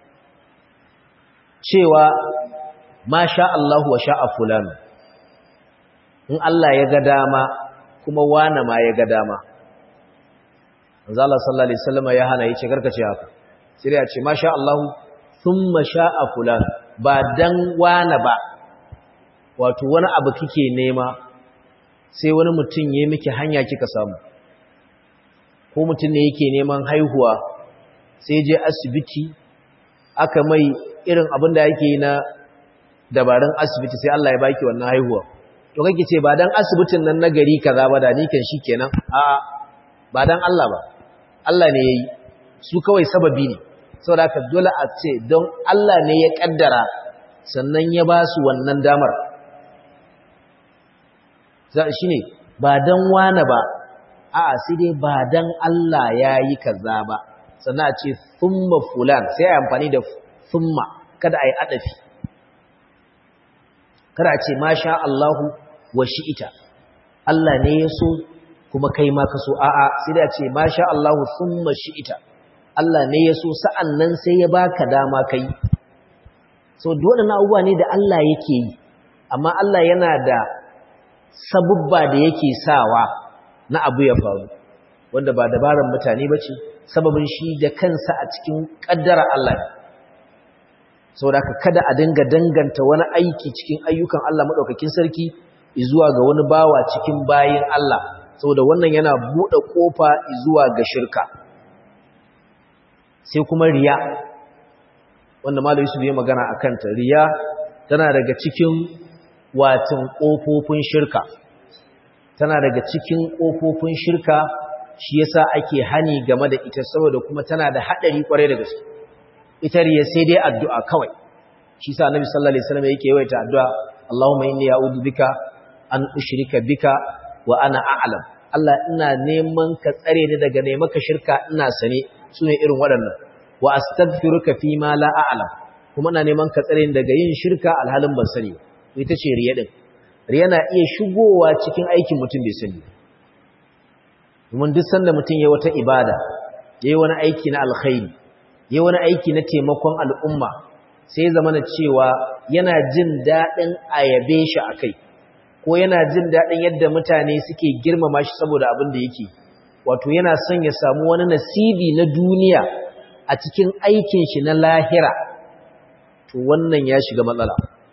cewa ma sha Allah wa sha'a fulani in Allah ya ga dama kuma wane ma ya ga dama manzo Allah sallallahu alaihi wasallam ya hana yace karkace haka sai ya ce masha Allah thumma sha'a fulan ba dan wani ba wato wani abu kike nema sai wani mutum ya miki hanya kika samu ko mutum ne yake neman haihuwa sai je asibiti aka mai irin abin da yake na dabarun asibiti sai Allah ya baki wannan haihuwa to kake ce ba dan asibitin nan na gari kaza ba da ni kan shikenan a ba dan Allah ba Allah ne yayi su kawai sababi ne saboda haka dole a ce don Allah ne ya kaddara sannan ya ba su wannan damar shi ne ba don wane ba a sai dai ba don Allah ya yi kaza ba sannan a ce thumma fulan sai a amfani da thumma kada a yi adafi kada a ce masha Allahu wa shi'ita Allah ne ya so kuma kai ma ka so a'a sai dai a ce masha Allahu thumma shi'ita Allah ne ya so sa'an nan sai ya baka dama kai so dole na abubuwa ne da Allah yake yi amma Allah yana da sabubba da yake sawa na abu ya faru wanda ba dabaran mutane ba ce sababin shi da kansa a cikin ƙaddara Allah ne saboda kada a dinga danganta wani aiki cikin ayyukan Allah maɗaukakin sarki zuwa ga wani bawa cikin bayin Allah saboda wannan yana buɗe ƙofa zuwa ga shirka sai kuma riya wanda Malam Yusuf ya magana a kanta riya tana daga cikin watan ƙofofin shirka tana daga cikin ƙofofin shirka shi yasa ake hani game da ita saboda kuma tana da haɗari ƙwarai da gaske ita riya sai dai addu'a kawai shi sa annabi sallallahu alaihi wasallam yake yawaita addu'a Allahumma inni a'udhu bika an ushrika bika wa ana a'lam Allah ina neman ka tsare ni daga ne maka shirka ina sane sune irin waɗannan wa astaghfiruka fi ma la a'lam kuma ina neman ka tsare ni daga yin shirka alhalin ban sani ita ce riya din riya na iya shigowa cikin aikin mutum bai sani domin duk sanda mutum ya wata ibada yayi wani aiki na alkhairi yayi wani aiki na taimakon al'umma sai ya zama cewa yana jin daɗin ayabe shi akai ko yana jin daɗin yadda mutane suke girmama shi saboda abin da yake wato yana son ya samu wani nasibi na duniya a cikin aikin shi na lahira to wannan ya shiga matsala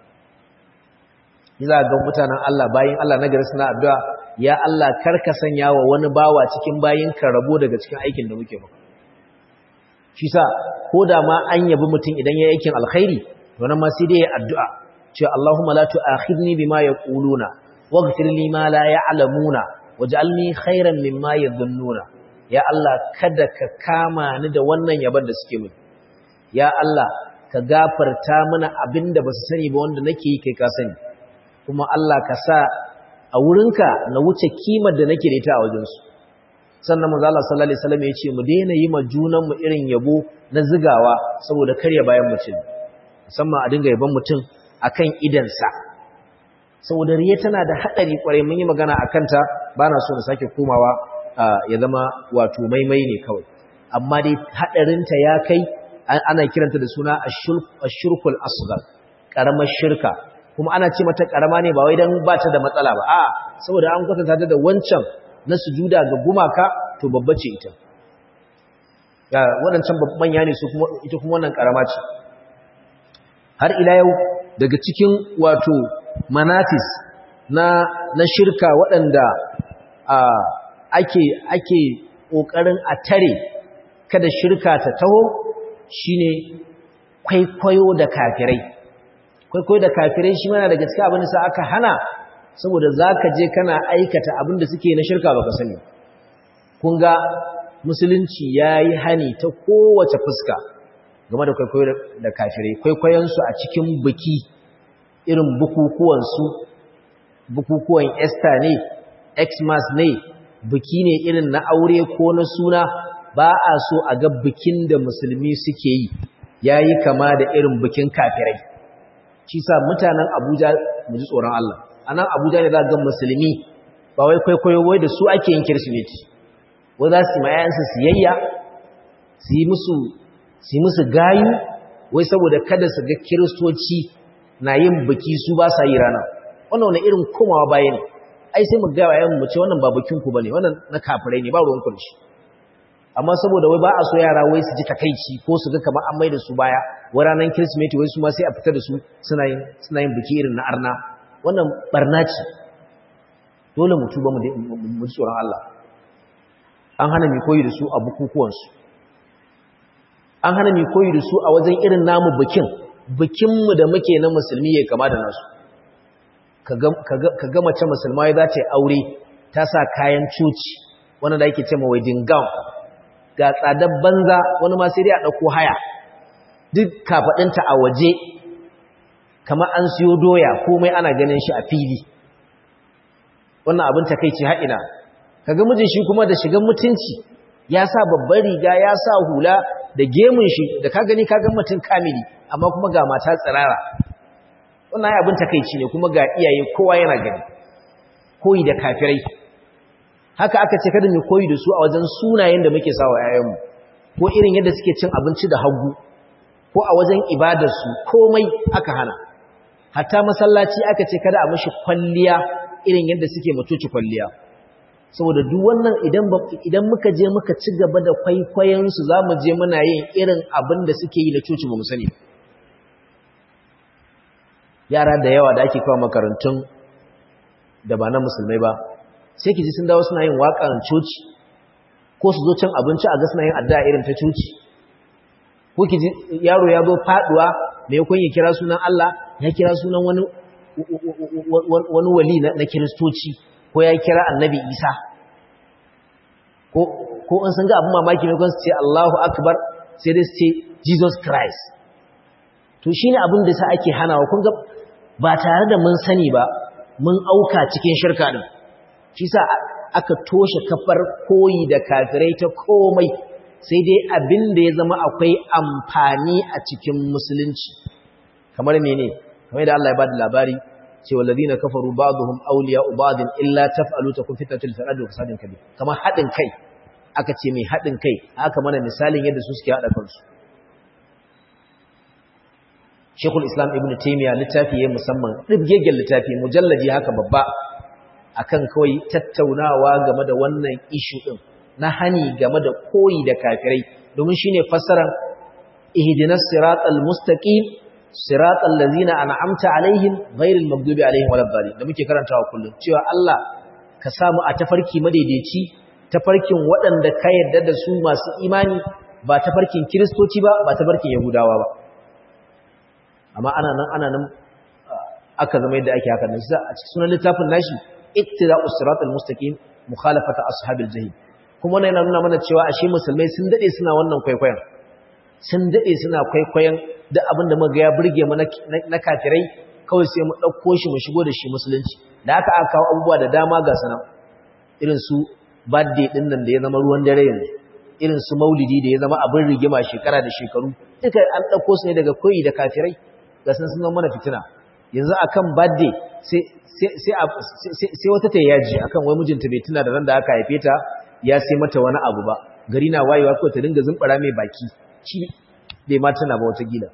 za ga mutanen Allah bayin Allah na gari suna addu'a ya Allah karka sanya wa wani bawa cikin bayin ka rabo daga cikin aikin da muke maka shi sa ko da ma an yabi mutum idan ya aikin alkhairi wannan ma sai dai ya addu'a cewa Allahumma la tu'akhidni bima yaquluna waghfir li ma la ya'lamuna waj'alni khairan mimma yadhunnuna ya Allah kada ka kama ni da wannan yaban da suke mini ya Allah ka gafarta mana abinda basu sani ba wanda nake yi kai ka sani kuma Allah ka sa a wurinka na wuce kimar da nake da ita a wajensu sannan manzo Allah sallallahu alaihi wasallam ya ce mu daina yi ma junan mu irin yabo na zigawa saboda karya bayan mutum musamman a dinga yaban mutum akan idansa saboda riya tana da hadari kwarai mun yi magana akan ta bana so na sake komawa ya zama wato maimai ne kawai amma dai hadarin ta ya kai ana kiranta da suna ashirkul asghar karamar shirka kuma ana ce mata karama ne ba wai dan ba ta da matsala ba a saboda an kwatanta ta da wancan na sujuda ga gumaka to babba ce ita ya wadancan manya ne su kuma ita kuma wannan karama ce har ila yau daga cikin wato manatis na na shirka waɗanda a ake ake kokarin a tare kada shirka ta taho shine kwaikwayo da kafirai kwaikwayo da kafirai shi mana da gaske abin da sa aka hana saboda zaka je kana aikata abin da suke na shirka baka sani kun ga musulunci yayi hani ta kowace fuska game da kwaikwayo da kafirai kwaikwayon su a cikin biki irin bukukuwan su bukukuwan Easter ne Xmas ne biki ne irin na aure ko na suna ba a so a ga bikin da musulmi suke yi yayi kama da irin bikin kafirai shi sa mutanen Abuja mu ji tsoron Allah anan Abuja ne za ga musulmi ba wai kwaikwayo wai da su ake yin kirsimeti wai za su mayan su siyayya su yi musu su yi musu gayu wai saboda kada su ga kiristoci na yin biki su ba sa yi rana wannan wani irin komawa baya ne ai sai mu ga yayin mu ce wannan ba bikin ku bane wannan na kafirai ne ba ruwan ku da shi amma saboda wai ba a so yara wai su ji takaici ko su ga kamar an mai da su baya wai ranar kirsimeti wai su ma sai a fita da su suna yin suna yin biki irin na arna wannan barna ce dole mu tuba mu ji tsoron Allah an hana mi koyi da su a bukukuwansu an hana mi koyi da su a wajen irin namu bikin bikinmu da muke na musulmi ya kama da nasu ka ga mace musulma za ta yi aure ta sa kayan coci wanda da yake ce ma wedding gown ga tsadar banza wani ma sai dai a ɗauko haya duk kafaɗinta a waje kamar an siyo doya komai ana ganin shi a fili wannan abin takaici haɗina kaga mijin shi kuma da shigan mutunci ya sa babban riga ya sa hula da gemun shi da ka gani ka ga mutum kamili amma kuma ga mata tsirara wannan abin takeici ne kuma ga iyaye kowa yana gani koyi da kafirai haka aka ce kada mu koyi da su a wajen sunayen da muke sawa yayanmu ko irin yadda suke cin abinci da hagu ko a wajen ibadar su komai aka hana hatta masallaci aka ce kada a mishi kwalliya irin yadda suke mutuci kwalliya saboda duk wannan idan idan muka je muka ci gaba da kwaikwayon su zamu je muna yin irin abin da suke yi na coci ba mu sani yara da yawa da ake kawo makarantun da ba na musulmai ba sai ki ji sun dawo suna yin waƙan coci ko su zo cin abinci a ga suna yin addu'a irin ta coci ko ki ji yaro ya zo faduwa mai kun ya kira sunan Allah ya kira sunan wani wani wali na kiristoci ko ya kira annabi Isa ko ko an san ga abin mamaki mai kun su ce Allahu akbar sai dai su ce Jesus Christ to shine abin da sa ake hanawa kun ga ba tare da mun sani ba mun auka cikin shirka din shi sa aka toshe kafar koyi da kafirai ta komai sai dai abin da ya zama akwai amfani a cikin musulunci kamar mene kamar da Allah ya bada labari cewa ladina kafaru ba'dhum awliya'u ba'din illa taf'alu takun fitnatul fil ardi wa fasadun kabir kamar hadin kai aka ce mai hadin kai aka mana misalin yadda su suke hada kansu Shekul Islam Ibn Taymiyyah littafi ya musamman ɗibgegen littafi mujallaji haka babba akan kawai tattaunawa game da wannan ishu ɗin na hani game da koyi da kafirai domin shine fassarar ihdinas siratal mustaqim siratal ladzina an'amta alaihim ghairil maghdubi alaihim waladdallin da muke karantawa kullum cewa Allah ka samu a tafarki madaidaici tafarkin waɗanda ka yarda da su masu imani ba tafarkin kiristoci ba ba tafarkin yahudawa ba amma ana nan ana nan aka zama yadda ake haka nan shi a cikin sunan littafin nashi ittiba'us siratal mustaqim mukhalafata ashabil jahim kuma wannan yana nuna mana cewa ashe musulmai sun dade suna wannan kwaikwayon sun dade suna kwaikwayon duk abin da muga ya burge mu na kafirai kawai sai mu dauko shi mu shigo da shi musulunci da aka aka kawo abubuwa da dama ga sanan irin su birthday din nan da ya zama ruwan dare yanzu irin su maulidi da ya zama abin rigima shekara da shekaru duka an dauko su ne daga koyi da kafirai ga sun sun mana fitina yanzu akan birthday sai sai wata ta yaji akan wai mijinta bai tuna da ran da aka haife ta ya sai mata wani abu ba gari na wayewa ko ta dinga zumbara mai baki shi bai ma tuna ba wata gida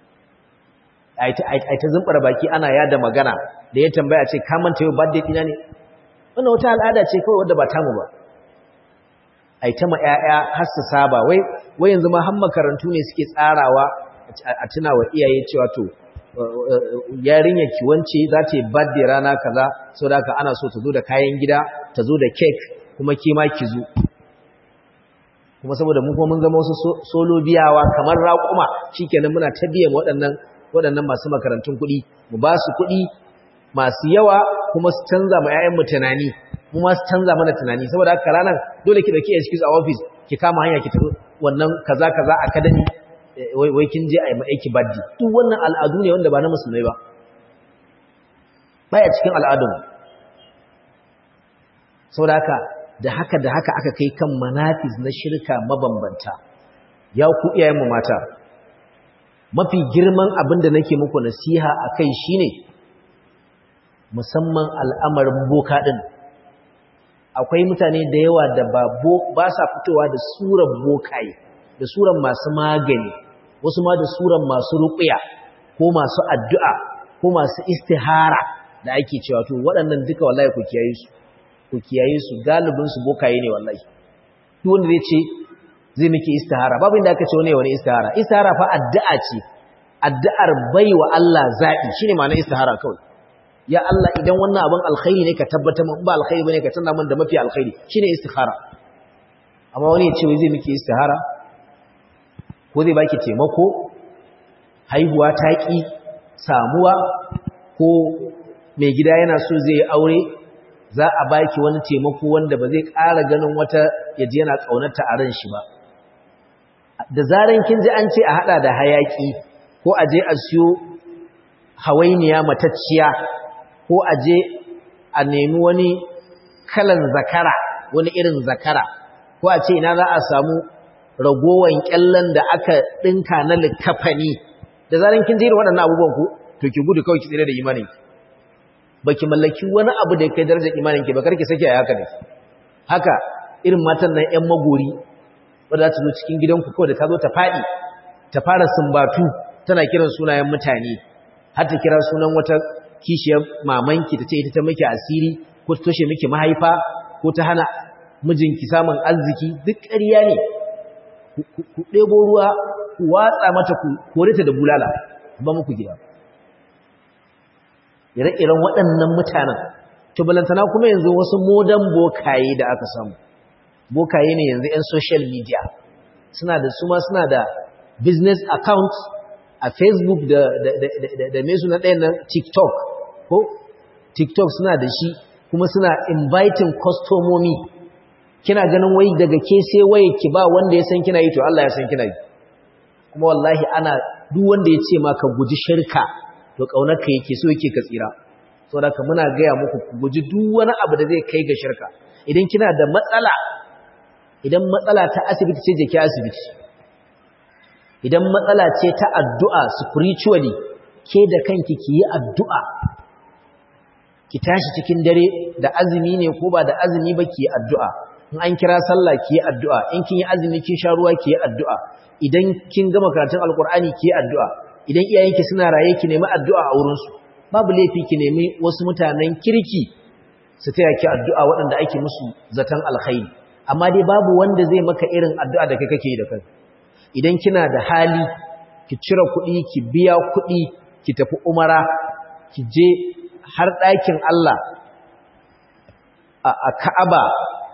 ai ta zumbara baki ana yada magana da ya tambaya ce ka manta yau birthday dina ne wannan wata al'ada ce kawai wadda ba tamu ba ai ta ma ƴaƴa har su saba wai wai yanzu ma har makarantu ne suke tsarawa a tuna wa iyaye cewa to yarinyar ki wance za ta yi birthday rana kaza saboda haka ana so ta zo da kayan gida ta zo da cake kuma ki ma ki zo kuma saboda mu kuma mun zama wasu solo biyawa kamar raƙuma shikenan muna ta biyan waɗannan waɗannan masu makarantun kuɗi mu ba su kuɗi masu yawa kuma su canza ma ƴaƴan mu tunani mu ma su canza mana tunani saboda haka ranar dole ki dauki excuse a office ki kama hanya ki tafi wannan kaza kaza academy wai kin je a yi aiki baddi duk wannan al'adu ne wanda ba na musulmai ba baya cikin al'adun saboda haka da haka da haka aka kai kan manafiz na shirka mabambanta ya ku iyayenmu mata mafi girman abin da nake muku nasiha a kai shine musamman al'amarin boka ɗin akwai mutane da yawa da ba sa fitowa da suran bokaye da suran masu magani wasu ma da suran masu ruƙuya ko masu addu'a ko masu istihara da ake cewa to waɗannan duka wallahi ku kiyaye su ku kiyaye su galibin su bokaye ne wallahi duk wanda zai ce zai miki istihara babu inda aka ce wani wani istihara istihara fa addu'a ce addu'ar baiwa Allah zabi shine ma'anar istihara kawai ya Allah idan wannan abin alkhairi ne ka tabbata mun ba alkhairi bane ka tana mun da mafi alkhairi shine istihara amma wani ya ce wai zai miki istihara ko zai baki taimako haihuwa ta ki samuwa ko mai gida yana so zai yi aure za a baki wani taimako wanda ba zai ƙara ganin wata yaji yana ƙaunarta a ran shi ba da zaran kin ji an ce a hada da hayaki ko a je a siyo hawainiya matacciya ko a je a nemi wani kalan zakara wani irin zakara ko a ce ina za a samu ragowan kyallan da aka dinka na likafani da zaran kin jira waɗannan abubuwan ku to ki gudu kawai ki tsire da imanin ki baki mallaki wani abu da kai darajar imanin ki ba karki sake a haka ne haka irin matan nan ƴan magori wanda za ta zo cikin gidanku kawai da ta zo ta faɗi ta fara sumbatu tana kiran sunayen mutane har ta kira sunan wata kishiyar mamanki ta ce ita ta miki asiri ko ta toshe miki mahaifa ko ta hana mijinki samun arziki duk ƙarya ne ku ɗebo ruwa ku watsa mata ku kore ta da bulala ba muku gida ire-iren waɗannan mutanen to balantana kuma yanzu wasu modan bokaye da aka samu bokaye ne yanzu 'yan social media suna da suma suna da business account a facebook da da mai suna ɗaya na tiktok ko tiktok suna da shi kuma suna inviting kwastomomi kina ganin wai daga ke sai waye ki ba wanda ya san kina yi to Allah ya san kina yi kuma wallahi ana duk wanda ya ce maka guji shirka to kaunarka yake so yake ka tsira saboda ka muna gaya muku ku guji duk wani abu da zai kai ga shirka idan kina da matsala idan matsala ta asibiti ce je ki asibiti idan matsala ce ta addu'a spiritually ke da kanki ki yi addu'a ki tashi cikin dare da azumi ne ko ba da azumi ba ki yi addu'a in an kira sallah ki yi addu'a in kin yi azumi kin sha ruwa ki yi addu'a idan kin gama karatun alkur'ani ki yi addu'a idan iyayenki suna raye ki nemi addu'a a wurinsu babu laifi ki nemi wasu mutanen kirki su taya ki addu'a waɗanda ake musu zaton alkhairi amma dai babu wanda zai maka irin addu'a da kai kake yi da kai idan kina da hali ki cire kuɗi ki biya kuɗi ki tafi umara ki je har ɗakin Allah a Ka'aba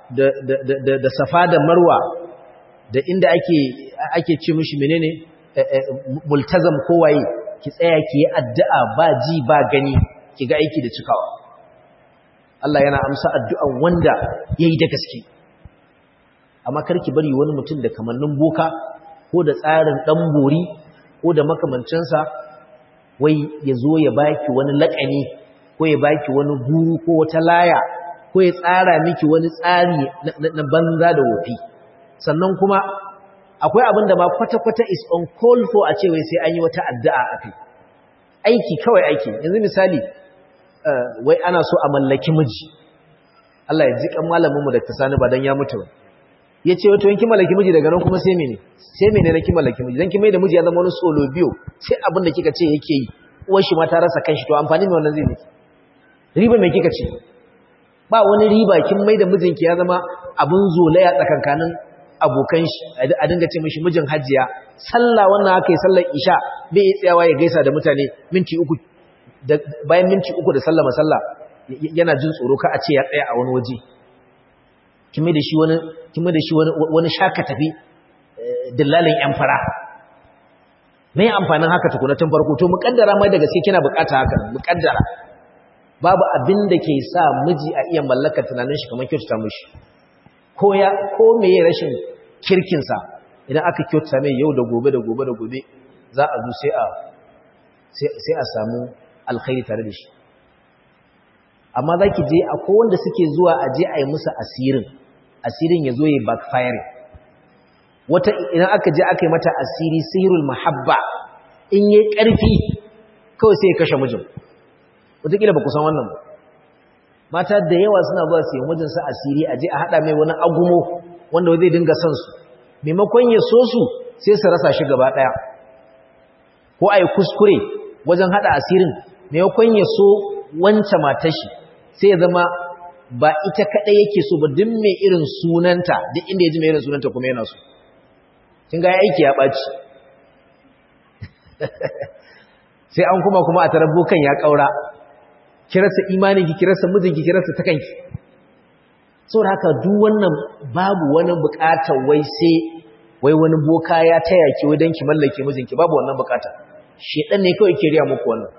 da Safa da Marwa da inda ake ake ce mishi menene multazam kowaye ki tsaya ki yi addu'a ba ji ba gani ki ga aiki da cikawa Allah yana amsa addu'an wanda yayi da gaske amma karki bari wani mutum da kamannin boka ko da tsarin dan bori ko da makamancinsa wai ya zo ya baki wani laƙani ko ya baki wani guru ko wata laya ko ya tsara miki wani tsari na banza da wofi sannan kuma akwai abin da ma kwata-kwata is on call for a cewa sai an yi wata addu'a a kai aiki kawai aiki yanzu misali wai ana so a mallaki miji Allah ya ji kan malaminmu da sani ba don ya mutu ya ce wato yanki mallaki miji daga nan kuma sai mene sai mene na ki mallaki miji don ki mai da miji ya zama wani solo biyo sai abin da kika ce yake yi uwar shi ma ta rasa kanshi to amfani mai wannan zai miki riba mai kika ce ba wani riba kin mai da mijinki ya zama abin zolaya tsakankanin abokan shi a dinga ce mishi mijin hajiya sallah wannan aka yi sallar isha bai yi tsayawa ya gaisa da mutane minti uku bayan minti uku da sallama sallah yana jin tsoro ka a ce ya tsaya a wani waje kime da shi wani kime da shi wani wani shaka tafi dillalin yan fara me amfanin haka tukuna tun farko to muƙaddara mai da gaske kina bukata haka muƙaddara babu abin da ke sa miji a iya mallakar tunanin shi kamar kyautata mishi ko ya ko meye rashin kirkinsa idan aka kyauta mai yau da gobe da gobe da gobe za a zo sai a sai a samu alkhairi tare da shi amma za ki je akwai wanda suke zuwa a je a yi musu asirin asirin ya zo ya backfire wata idan aka je aka yi mata asiri sihirul mahabba in yi ƙarfi kawai sai ya kashe mijin wataƙila ba ku san wannan ba mata da yawa suna zuwa su yi mijinsu asiri a je a haɗa mai wani agumo wanda zai dinga son su maimakon ya so su sai su rasa shi gaba ɗaya ko a yi kuskure wajen haɗa asirin maimakon ya so wance matashi sai ya zama ba ita kaɗai yake so ba duk mai irin sunanta duk inda ya ji mai irin sunanta kuma yana so kin ga aiki ya ɓaci sai an kuma kuma a tarar bokan ya ƙaura kirasa imaninki kirasa mijinki kirasa ta kanki saboda haka duk wannan babu wani buƙatar wai sai wai wani boka ya taya ki wai don ki mallake mijinki babu wannan buƙata shedan ne kawai ke riya muku wannan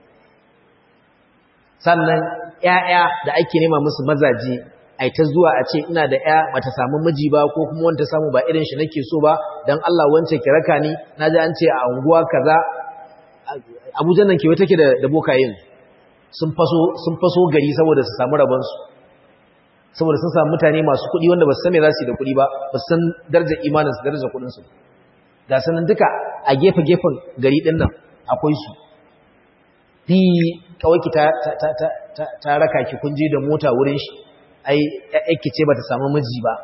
sannan ƴaƴa da ake nema musu mazaje ai ta zuwa a ce ina da ƴa bata samu miji ba ko kuma wanda samu ba irin shi nake so ba dan Allah wance ki raka ni naji an ce a unguwa kaza Abuja nan kewa take da da bokayen sun faso sun faso gari saboda su samu rabon su saboda sun samu mutane masu kuɗi wanda ba su san me za su yi da kuɗi ba ba su san darajar imanin su darajar kuɗin su ga sanan duka a gefe gefen gari din nan akwai su fi kawai ta ta ta ta ta raka ki kun je da mota wurin shi ai yake ce bata samu miji ba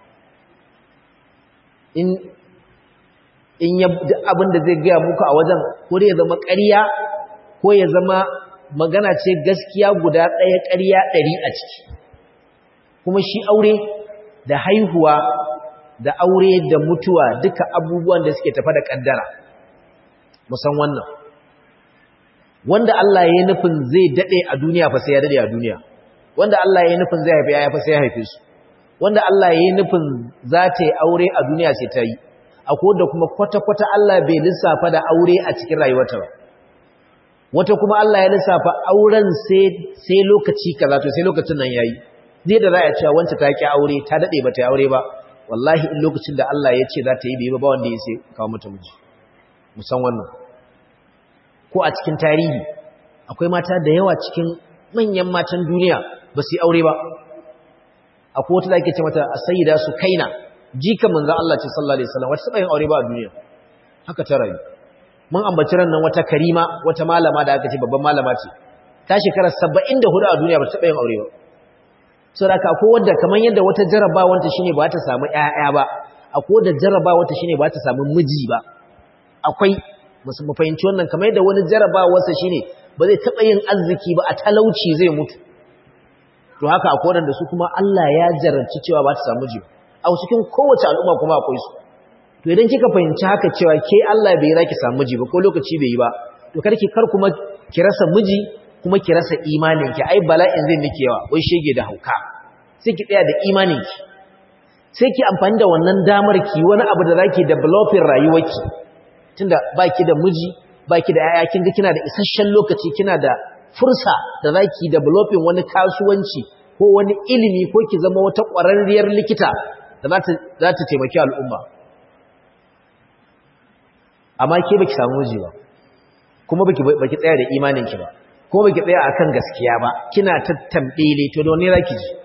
in in ya abin da zai gaya muku a wajen ko ya zama ƙarya ko ya zama magana ce gaskiya guda ɗaya ƙarya ɗari a ciki kuma shi aure da haihuwa da aure da mutuwa duka abubuwan da suke tafa da ƙaddara musan wannan wanda Allah ya yi nufin zai daɗe a duniya fa sai ya daɗe a duniya wanda Allah ya yi nufin zai haifi ya fa sai ya haife su wanda Allah ya yi nufin za ta yi aure a duniya sai ta yi akwai da kuma kwata-kwata Allah bai lissafa da aure a cikin rayuwarta ba wata kuma Allah ya lissafa auren sai lokaci kaza to sai lokacin nan yayi zai da za a cewa wanta ta ki aure ta dade ba ta yi aure ba wallahi in lokacin da Allah ya ce za ta yi bai ba wanda ya sai kawo mata miji musan wannan ko a cikin tarihi akwai mata da yawa cikin manyan matan duniya ba su yi aure ba akwai wata da ake ce mata sayyida su kaina jikan manzan Allah ce sallallahu alaihi wasallam wata taba yin aure ba a duniya haka ta rayu mun ambaci ran nan wata karima wata malama da aka ce babban malama ce ta shekara 74 a duniya ba ta taba yin aure ba saboda akwai wanda kaman yadda wata jarabawar ta shine ba ta samu ƴaƴa ba akwai wanda jarabawar ta shine ba ta samu miji ba akwai mu fahimci wannan kamar yadda wani jarabawar sa shine ba zai taba yin arziki ba a talauci zai mutu to haka akwai wanda su kuma Allah ya jarabci cewa ba ta samu miji ba a cikin kowace al'umma kuma akwai su to idan kika fahimci haka cewa ke Allah bai raki samu miji ba ko lokaci bai yi ba to karki kar kuma ki rasa miji kuma ki rasa imanin ki ai bala'in zai miki yawa wai shege da hauka sai ki tsaya da imanin ki sai ki amfani da wannan damar ki wani abu da zaki developing rayuwarki tunda baki da miji baki da yaya kin ga kina da isasshen lokaci kina da fursa da zaki developing wani kasuwanci ko wani ilimi ko ki zama wata ƙwararriyar likita da za ta taimaki al'umma amma ke baki samu miji ba kuma baki baki tsaya da imaninki ba kuma baki tsaya akan gaskiya ba kina tattambele to da wani raki ji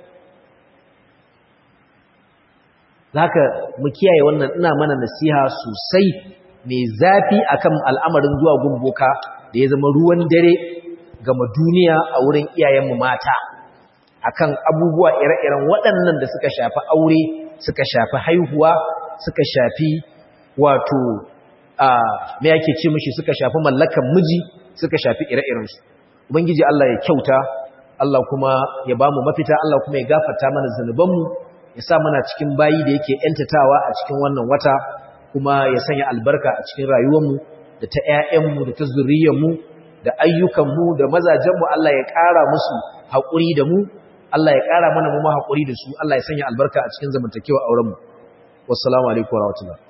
zaka mu kiyaye wannan ina mana nasiha sosai mai zafi akan al'amarin zuwa gumboka da ya zama ruwan dare gama duniya a wurin iyayenmu mata akan abubuwa ire-iren waɗannan da suka shafi aure suka shafi haihuwa suka shafi wato a me yake ce mishi suka shafi mallakan miji suka shafi ire-irensu ubangiji Allah ya kyauta Allah kuma ya bamu mafita Allah kuma ya gafarta mana zanubanmu ya sa mana cikin bayi da yake yantatawa a cikin wannan wata kuma ya sanya albarka a cikin rayuwarmu da ta ƴaƴanmu da ta zuriyarmu da ayyukanmu da mazajenmu Allah ya ƙara musu haƙuri da mu Allah ya ƙara mana mu haƙuri da su Allah ya sanya albarka a cikin zamantakewa aurenmu wassalamu alaikum warahmatullahi